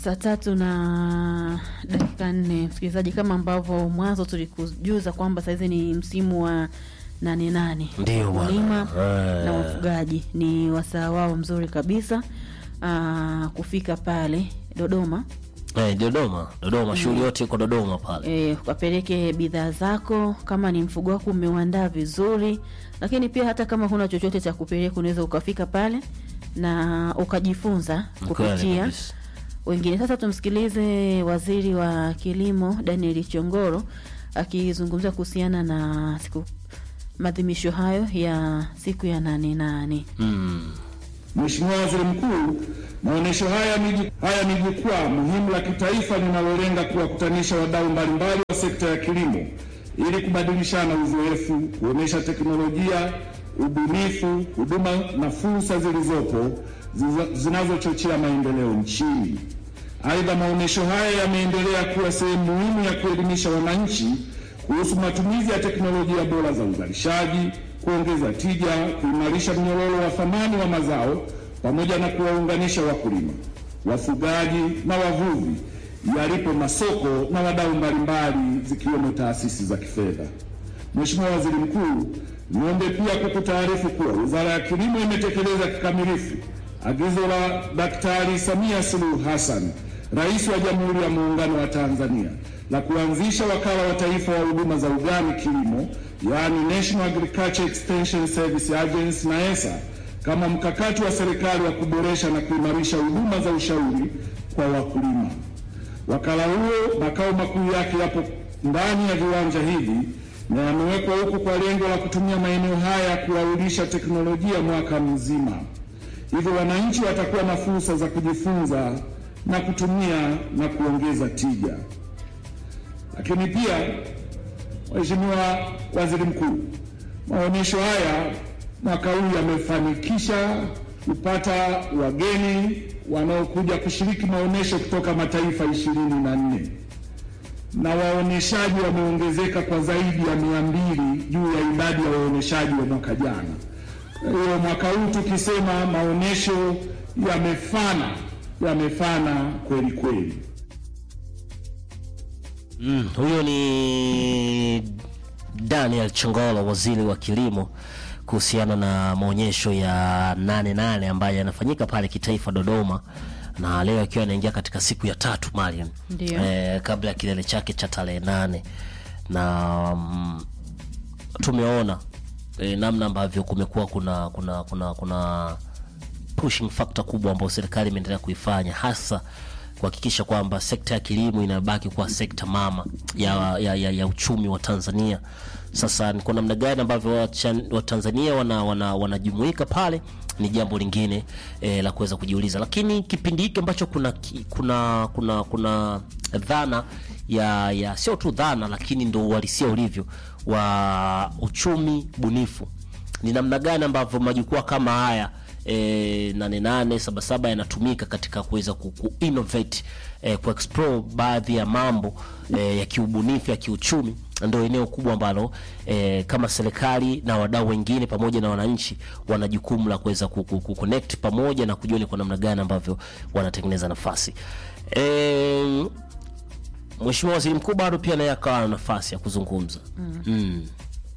Saa tatu na dakika nne, msikilizaji, kama ambavyo mwanzo tulikujuza kwamba sahizi ni msimu wa nane nane, Ndio bwana. wakulima Eh. na wafugaji ni wasaa wao mzuri kabisa aa, kufika pale Dodoma Eh, Dodoma, Dodoma, shughuli yote iko Dodoma pale. e, ukapeleke bidhaa zako. Kama ni mfugo wako umeuandaa vizuri, lakini pia hata kama huna chochote cha kupeleka, unaweza ukafika pale na ukajifunza Kweli kupitia kabisa. wengine. Sasa tumsikilize Waziri wa Kilimo Daniel Chongoro akizungumzia kuhusiana na siku maadhimisho hayo ya siku ya nane nane. Mm. Mheshimiwa Waziri Mkuu, maonyesho haya ni haya ni jukwaa muhimu la kitaifa linalolenga kuwakutanisha wadau mbalimbali wa sekta ya kilimo ili kubadilishana uzoefu, kuonyesha teknolojia, ubunifu, huduma na fursa zilizopo ziza- zinazochochea maendeleo nchini. Aidha, maonyesho haya yameendelea kuwa sehemu muhimu ya kuelimisha wananchi kuhusu matumizi ya teknolojia bora za uzalishaji, kuongeza tija, kuimarisha mnyororo wa thamani wa mazao pamoja na kuwaunganisha wakulima, wafugaji na wavuvi yalipo masoko na wadau mbalimbali zikiwemo taasisi za kifedha. Mheshimiwa Waziri Mkuu, niombe pia kukutaarifu kuwa Wizara ya Kilimo imetekeleza kikamilifu agizo la Daktari Samia Suluhu Hassan, Rais wa Jamhuri ya Muungano wa Tanzania, la kuanzisha Wakala wa Taifa wa Huduma za Ugani Kilimo, yaani National Agriculture Extension Service Agency NAESA, kama mkakati wa serikali wa kuboresha na kuimarisha huduma za ushauri kwa wakulima. Wakala huo makao makuu yake yapo ndani ya viwanja hivi na yamewekwa huku kwa lengo la kutumia maeneo haya kuwaulisha teknolojia mwaka mzima. Hivyo wananchi watakuwa na fursa za kujifunza na kutumia na kuongeza tija. Lakini pia, Mheshimiwa Waziri Mkuu, maonyesho haya mwaka huu yamefanikisha kupata wageni wanaokuja kushiriki maonyesho kutoka mataifa ishirini na nne na waonyeshaji wameongezeka kwa zaidi ya mia mbili juu ya idadi ya waonyeshaji wa mwaka jana. Kwa hiyo mwaka huu tukisema maonyesho yamefana, yamefana kweli kweli. Mm, huyo ni Daniel Chongolo, waziri wa kilimo, kuhusiana na maonyesho ya nane nane ambayo yanafanyika pale kitaifa Dodoma, na leo akiwa anaingia katika siku ya tatu Mariam, Ndio. eh, kabla ya kilele chake cha tarehe nane na mm, tumeona eh, namna ambavyo kumekuwa kuna kuna kuna kuna pushing factor kubwa ambayo serikali imeendelea kuifanya hasa kuhakikisha kwamba sekta ya kilimo inabaki kuwa sekta mama ya, ya, ya, ya uchumi wa Tanzania. Sasa ni kwa namna gani ambavyo Wachan- Watanzania wana, wana, wanajumuika pale ni jambo lingine eh, la kuweza kujiuliza, lakini kipindi hiki ambacho kuna, ki- kuna, kuna, kuna dhana ya, ya sio tu dhana, lakini ndo uhalisia ulivyo wa uchumi bunifu ni namna gani ambavyo majukwaa kama haya e, nane nane saba saba yanatumika katika kuweza ku, ku innovate e, ku explore baadhi ya mambo e, ya kiubunifu ya kiuchumi ndio eneo kubwa ambalo e, kama serikali na wadau wengine pamoja na wananchi wana jukumu la kuweza ku, ku, ku connect pamoja na kujua ni kwa namna gani ambavyo wanatengeneza nafasi e, Mheshimiwa Waziri Mkuu bado pia naye akawa na nafasi ya kuzungumza mm.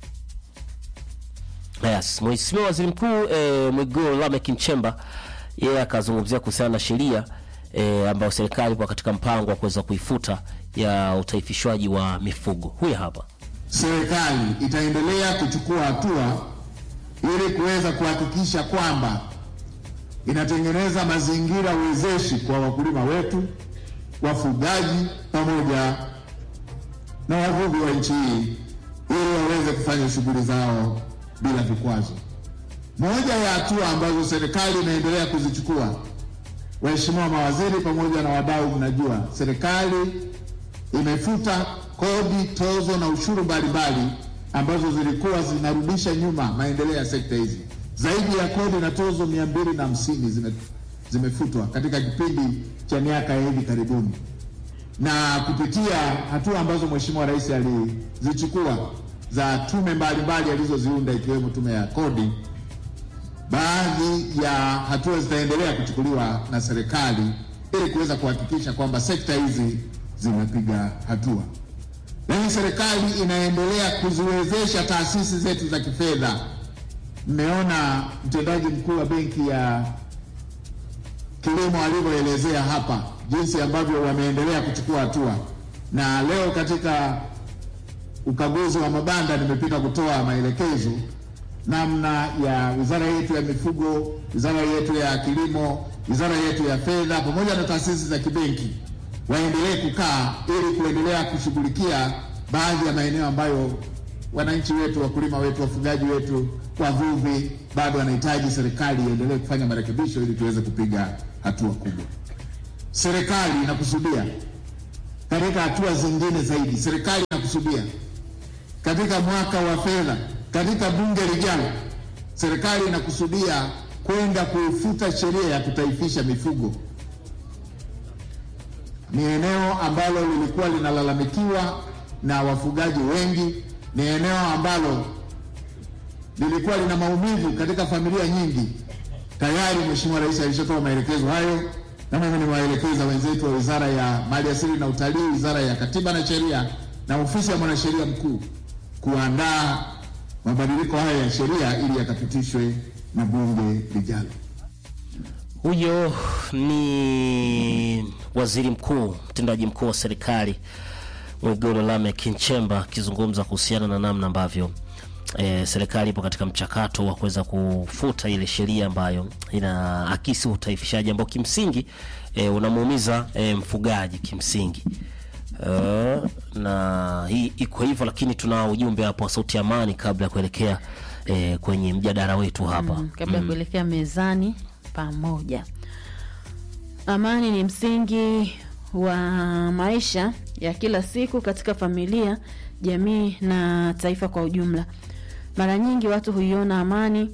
Yes, Mheshimiwa Waziri Mkuu eh, Mwigulu Lameck Nchemba yeye akazungumzia kuhusiana na sheria eh, ambayo serikali kwa katika mpango wa kuweza kuifuta ya utaifishwaji wa mifugo. Huyu hapa. Serikali itaendelea kuchukua hatua ili kuweza kuhakikisha kwamba inatengeneza mazingira wezeshi kwa wakulima wetu, wafugaji pamoja na wavuvi wa nchi hii ili waweze kufanya shughuli zao bila vikwazo. Moja ya hatua ambazo serikali inaendelea kuzichukua, waheshimiwa mawaziri pamoja na wadau, mnajua serikali imefuta kodi, tozo na ushuru mbalimbali ambazo zilikuwa zinarudisha nyuma maendeleo ya sekta hizi. Zaidi ya kodi na tozo mia mbili na hamsini zime, zimefutwa katika kipindi cha miaka ya hivi karibuni, na kupitia hatua ambazo Mheshimiwa Rais alizichukua za tume mbalimbali alizoziunda ikiwemo tume ya kodi, baadhi ya hatua zitaendelea kuchukuliwa na serikali ili kuweza kuhakikisha kwamba sekta hizi zinapiga hatua. Lakini serikali inaendelea kuziwezesha taasisi zetu za kifedha. Mmeona mtendaji mkuu wa benki ya kilimo alivyoelezea hapa jinsi ambavyo wameendelea kuchukua hatua, na leo katika ukaguzi wa mabanda nimepita kutoa maelekezo namna ya wizara yetu ya mifugo, wizara yetu ya kilimo, wizara yetu ya fedha pamoja na taasisi za kibenki waendelee kukaa ili kuendelea kushughulikia baadhi ya maeneo ambayo wananchi wetu, wakulima wetu, wafugaji wetu, wavuvi bado wanahitaji serikali iendelee kufanya marekebisho ili tuweze kupiga hatua kubwa. Serikali inakusudia katika hatua zingine zaidi, serikali inakusudia katika mwaka wa fedha, katika bunge lijalo, serikali inakusudia kwenda kuifuta sheria ya kutaifisha mifugo. Ni eneo ambalo lilikuwa linalalamikiwa na wafugaji wengi, ni eneo ambalo lilikuwa lina maumivu katika familia nyingi. Tayari Mheshimiwa Rais alishatoa maelekezo hayo, na mimi nimewaelekeza wenzetu wa Wizara ya Maliasili na Utalii, Wizara ya Katiba na Sheria na Ofisi ya Mwanasheria Mkuu kuandaa mabadiliko haya ya sheria ili yakapitishwe na bunge lijalo. Huyo ni waziri mkuu mtendaji mkuu wa serikali Mwigulu Lameck Nchemba akizungumza kuhusiana na namna ambavyo e, serikali ipo katika mchakato wa kuweza kufuta ile sheria ambayo inaakisi utaifishaji ambao kimsingi e, unamuumiza e, mfugaji kimsingi. Uh, na hii iko hivyo, lakini tuna ujumbe hapo wa Sauti ya Amani kabla ya kuelekea eh, kwenye mjadala wetu hapa Mm, kabla ya kuelekea mezani pamoja. Amani ni msingi wa maisha ya kila siku katika familia, jamii na taifa kwa ujumla. Mara nyingi watu huiona amani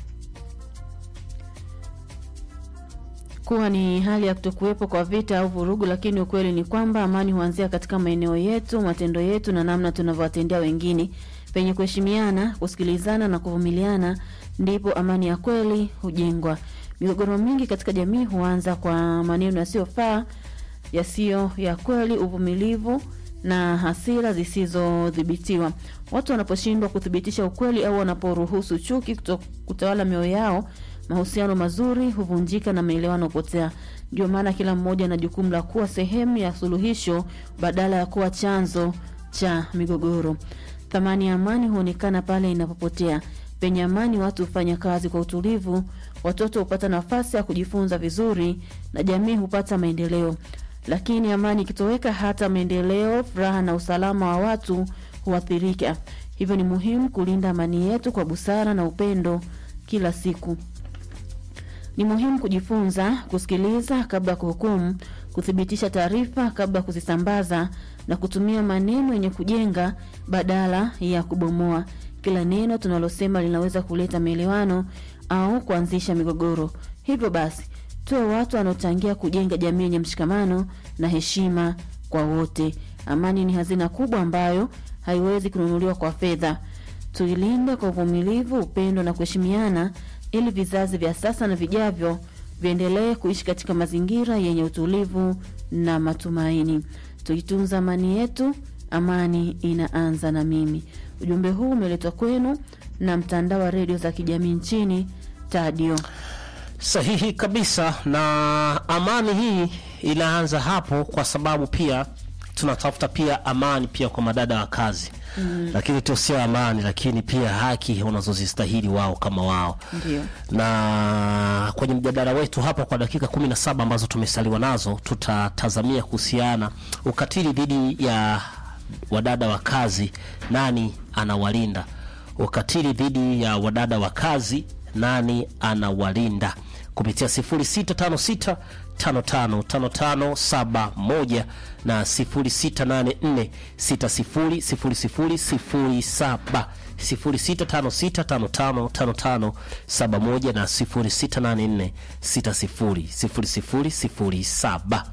kuwa ni hali ya kutokuwepo kwa vita au vurugu, lakini ukweli ni kwamba amani huanzia katika maeneo yetu, matendo yetu na namna tunavyowatendea wengine. Penye kuheshimiana, kusikilizana na kuvumiliana, ndipo amani ya kweli hujengwa. Migogoro mingi katika jamii huanza kwa maneno yasiyofaa, yasiyo ya kweli, uvumilivu na hasira zisizodhibitiwa. Watu wanaposhindwa kuthibitisha ukweli au wanaporuhusu chuki kuto- kutawala mioyo yao, mahusiano mazuri huvunjika na maelewano hupotea. Ndio maana kila mmoja ana jukumu la kuwa sehemu ya suluhisho badala ya kuwa chanzo cha migogoro. Thamani ya amani huonekana pale inapopotea. Penye amani, watu hufanya kazi kwa utulivu, watoto hupata nafasi ya kujifunza vizuri na jamii hupata maendeleo. Lakini amani ikitoweka, hata maendeleo, furaha na usalama wa watu huathirika. Hivyo ni muhimu kulinda amani yetu kwa busara na upendo kila siku. Ni muhimu kujifunza kusikiliza kabla ya kuhukumu, kuthibitisha taarifa kabla ya kuzisambaza na kutumia maneno yenye kujenga badala ya kubomoa. Kila neno tunalosema linaweza kuleta maelewano au kuanzisha migogoro. Hivyo basi, tuwe watu wanaochangia kujenga jamii yenye mshikamano na heshima kwa wote. Amani ni hazina kubwa ambayo haiwezi kununuliwa kwa fedha. Tuilinde kwa uvumilivu, upendo na kuheshimiana ili vizazi vya sasa na vijavyo viendelee kuishi katika mazingira yenye utulivu na matumaini. Tuitunza amani yetu, amani inaanza na mimi. Ujumbe huu umeletwa kwenu na mtandao wa redio za kijamii nchini Tadio. Sahihi kabisa, na amani hii inaanza hapo, kwa sababu pia tunatafuta pia amani pia kwa madada wa kazi mm. Lakini tu sio amani, lakini pia haki unazozistahili wao kama wao Ndio. na kwenye mjadala wetu hapa kwa dakika kumi na saba ambazo tumesaliwa nazo, tutatazamia kuhusiana ukatili dhidi ya wadada wa kazi, nani anawalinda? Ukatili dhidi ya wadada wa kazi, nani anawalinda? kupitia 0656 555571 na 0684 600007 0656555571 na 0684 600007.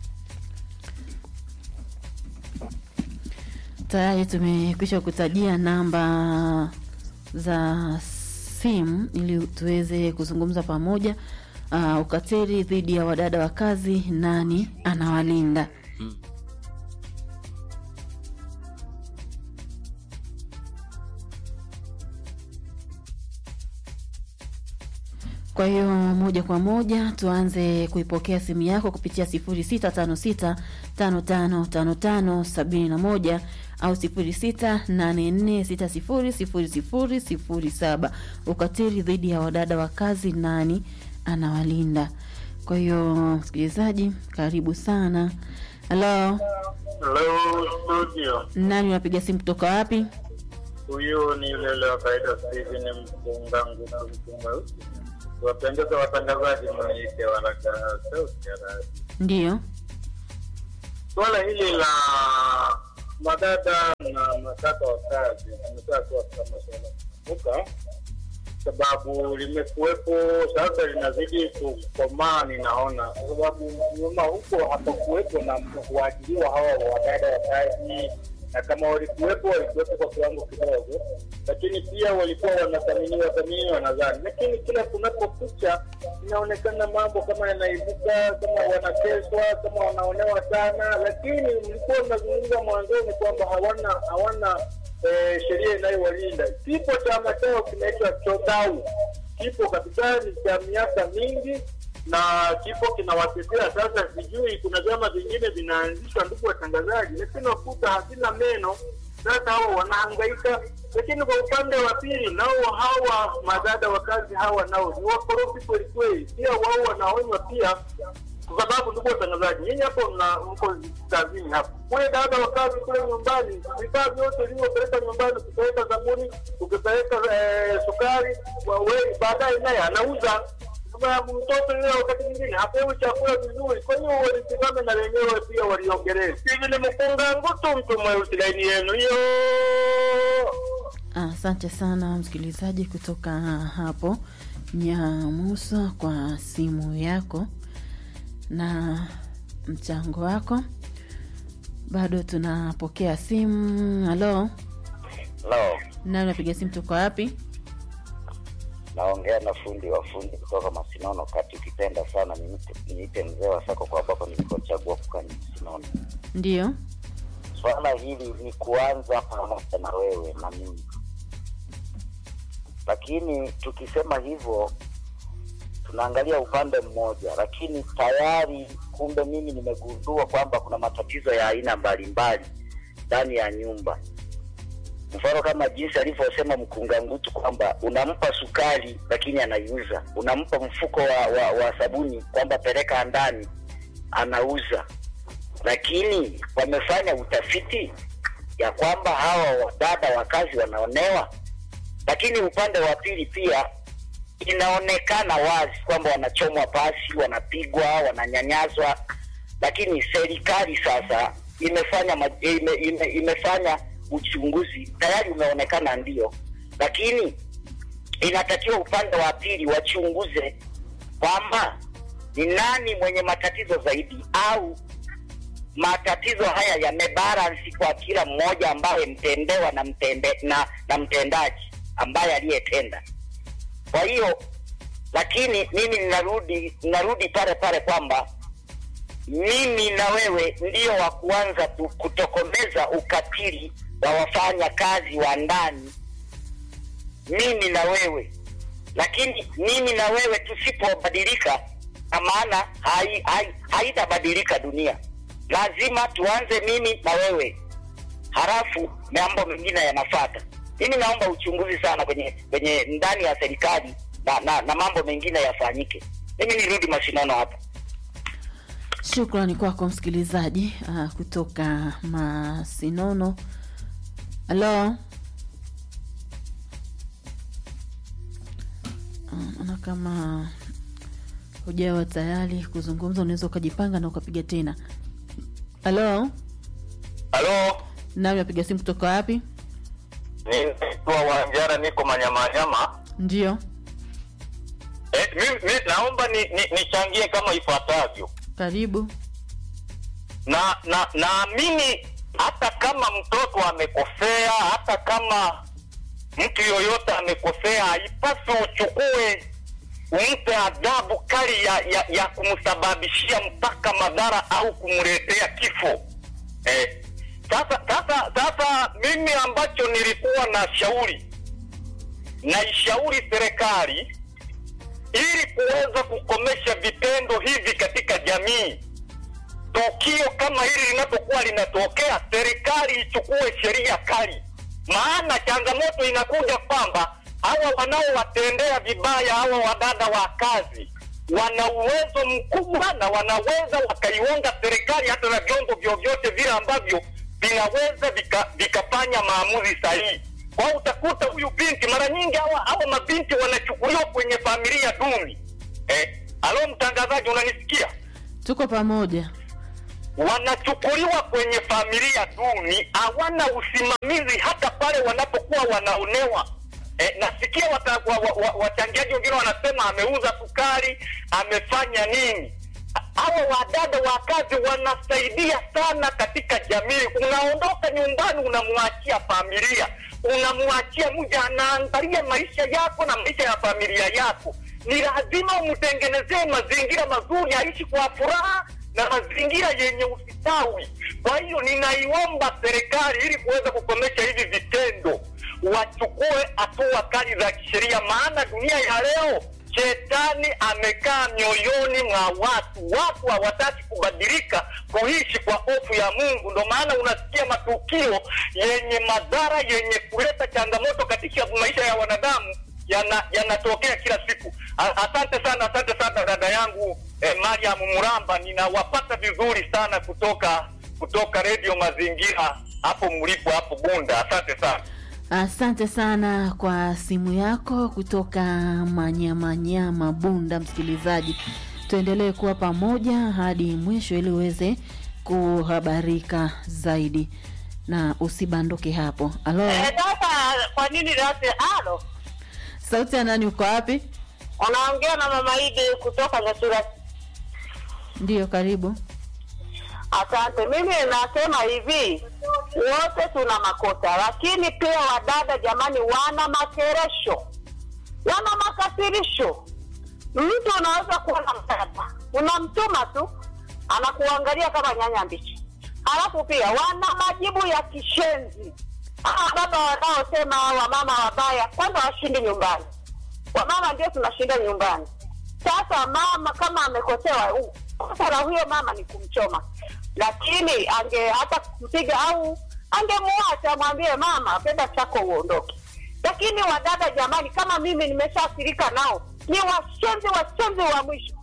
Tayari tumekwisha kutajia namba za simu ili tuweze kuzungumza pamoja. uh, ukatili dhidi ya wadada wa kazi, nani anawalinda? Kwa hiyo moja kwa moja tuanze kuipokea simu yako kupitia 0656555571 au 0684600007. Ukatili dhidi ya wadada wa kazi, nani anawalinda? Kwa hiyo msikilizaji, karibu sana. Halo, Hello studio, nani unapiga simu kutoka wapi? huyu ni yule yule wa kawaida Steven Mpunga Nguku Mpunga. Wapendeza watangazaji, mniite waraka sauti ya radio. Ndiyo, Suala hili la madada na makaka wa kazi limekuwa kuwa kama suala kuvuka, sababu limekuwepo sasa, linazidi kukomaa, ninaona kwa sababu nyuma huko hapakuwepo na kuajiriwa hawa wadada wa kazi, na kama walikuwepo walikuwepo kwa kiwango kidogo, lakini pia walikuwa wanathaminiwa thaminiwa nadhani, lakini kila kunapokucha inaonekana mambo kama yanaibuka, kama wanateswa, kama wanaonewa sana, lakini mlikuwa mnazungumza mwanzoni kwamba hawana hawana eh, sheria inayowalinda. Kipo chama chao kinaitwa Chodau, kipo kabisa, ni cha miaka mingi na kipo kinawatetea. Sasa sijui kuna vyama vingine vinaanzishwa, ndugu watangazaji, lakini wakuta havina meno. Sasa hao wanahangaika, lakini kwa upande wa pili nao hawa madada wa kazi hawa nao ni wakorofi kweli kweli, pia wao wanaonywa pia kwa sababu ndugu watangazaji, nyinyi hapo mna mko kazini hapo, kule dada wa kazi kule nyumbani, vifaa vyote ulivyopeleka nyumbani, ukipeleka sabuni, ukipeleka eh, sukari, wa- we- baadaye naye anauza kama mtoto yule wakati mwingine hapewi chakula vizuri. Kwa hiyo walisimame na wenyewe pia waliongelee. Hivi ni mkunga ngutu mtu mweusi, laini yenu hiyo. asante sana msikilizaji kutoka hapo Nyamusa kwa simu yako na mchango wako. Bado tunapokea simu. Halo, Hello, nani unapiga simu toka wapi? naongea na fundi wa fundi kutoka Masinono kati, ukipenda sana niite, niite mzee wa sako kwa ambapo nilikochagua kukaa ni Masinono. Ndiyo, Swala hili ni kuanza pamoja na wewe na mimi, lakini tukisema hivyo tunaangalia upande mmoja, lakini tayari kumbe mimi nimegundua kwamba kuna matatizo ya aina mbalimbali ndani ya nyumba. Mfano kama jinsi alivyosema mkunga ngutu kwamba unampa sukari lakini anaiuza, unampa mfuko wa, wa, wa sabuni kwamba peleka ndani, anauza. Lakini wamefanya utafiti ya kwamba hawa wadada wa kazi wanaonewa, lakini upande wa pili pia inaonekana wazi kwamba wanachomwa pasi, wanapigwa, wananyanyaswa, lakini serikali sasa imefanya ma, ime, ime, imefanya uchunguzi tayari umeonekana ndio, lakini inatakiwa upande wa pili wachunguze kwamba ni nani mwenye matatizo zaidi au matatizo haya yamebalansi kwa kila mmoja ambaye mtendewa na mtende, na, na mtendaji ambaye aliyetenda. Kwa hiyo lakini mimi ninarudi ninarudi pale pale kwamba mimi na wewe ndio wa kuanza tu- kutokomeza ukatili wa wafanya kazi wa ndani, mimi na wewe. Lakini mimi na wewe tusipobadilika, na maana hai- hai- haitabadilika dunia. Lazima tuanze mimi na wewe, halafu mambo mengine yanafata. Mimi naomba uchunguzi sana kwenye kwenye ndani ya serikali na, na, na mambo mengine yafanyike. Mimi nirudi mashindano hapa. shukrani kwako msikilizaji uh, kutoka Masinono. Halo, Ah, naona kama hujawa tayari kuzungumza, unaweza ukajipanga na ukapiga tena. Halo, Halo, nami napiga simu kutoka wapi? ninaitwa Wanjara, niko Manyamanyama. Ndio, Eh, mimi mi, naomba ni, ni, nichangie kama ifuatavyo. karibu. na na naamini hata kama mtoto amekosea, hata kama mtu yoyote amekosea, haipaswi uchukue umpe adhabu kali ya, ya, ya kumsababishia mpaka madhara au kumletea kifo eh. Sasa sasa sasa, mimi ambacho nilikuwa na shauri naishauri serikali ili kuweza kukomesha vitendo hivi katika jamii. Tukio kama hili linapokuwa linatokea, serikali ichukue sheria kali, maana changamoto inakuja kwamba hawa wanaowatendea vibaya hawa wadada wa kazi wana uwezo mkubwa na wanaweza wakaiunga serikali hata na vyombo vyovyote vile ambavyo vinaweza vika- vikafanya maamuzi sahihi. Kwa hiyo utakuta huyu binti, mara nyingi hawa hawa mabinti wanachukuliwa kwenye familia duni. Eh, alo mtangazaji, unanisikia? tuko pamoja wanachukuliwa kwenye familia duni, hawana usimamizi hata pale wanapokuwa wanaonewa. E, nasikia wata- wa- wa- wa- wachangiaji wengine wanasema ameuza sukari, amefanya nini. Hawa wadada wa kazi wanasaidia sana katika jamii. Unaondoka nyumbani, unamwachia familia, unamwachia mja, anaangalia maisha yako na maisha ya familia yako. Ni lazima umtengenezee mazingira mazuri, aishi kwa furaha na mazingira yenye usitawi. Kwa hiyo ninaiomba serikali ili kuweza kukomesha hivi vitendo, wachukue hatua kali za kisheria, maana dunia ya leo shetani amekaa mioyoni mwa watu. Watu hawataki kubadilika, kuishi kwa hofu ya Mungu. Ndo maana unasikia matukio yenye madhara, yenye kuleta changamoto katika maisha ya wanadamu yana- yanatokea kila siku. A- Asante sana, asante sana dada yangu eh, Mariam Muramba, ninawapata vizuri sana kutoka kutoka redio Mazingira hapo mlipo hapo Bunda. Asante sana. Asante sana kwa simu yako kutoka Manyamanyama, Bunda. Msikilizaji, tuendelee kuwa pamoja hadi mwisho ili uweze kuhabarika zaidi na usibanduke hapo. Alo, Sasa kwa nini lasi alo sauti ya nani? Uko wapi? unaongea na mama Idi kutoka Nyasura. Ndiyo, karibu. Asante. Mimi nasema hivi, wote tuna makosa, lakini pia wadada, jamani, wana makeresho, wana makasirisho. Mtu unaweza kuwa na mdada, unamtuma tu, anakuangalia kama nyanya mbichi, halafu pia wana majibu ya kishenzi. Hawa baba wanaosema wamama wabaya, kwanza washindi nyumbani. Wamama ndio tunashinda nyumbani. Sasa mama kama amekosewa, u- kosa la huyo mama ni kumchoma, lakini ange hata kumpiga au angemwacha amwambie mama, penda chako uondoke. Lakini wadada jamani, kama mimi nimeshaathirika nao, ni washenzi washenzi wa mwisho.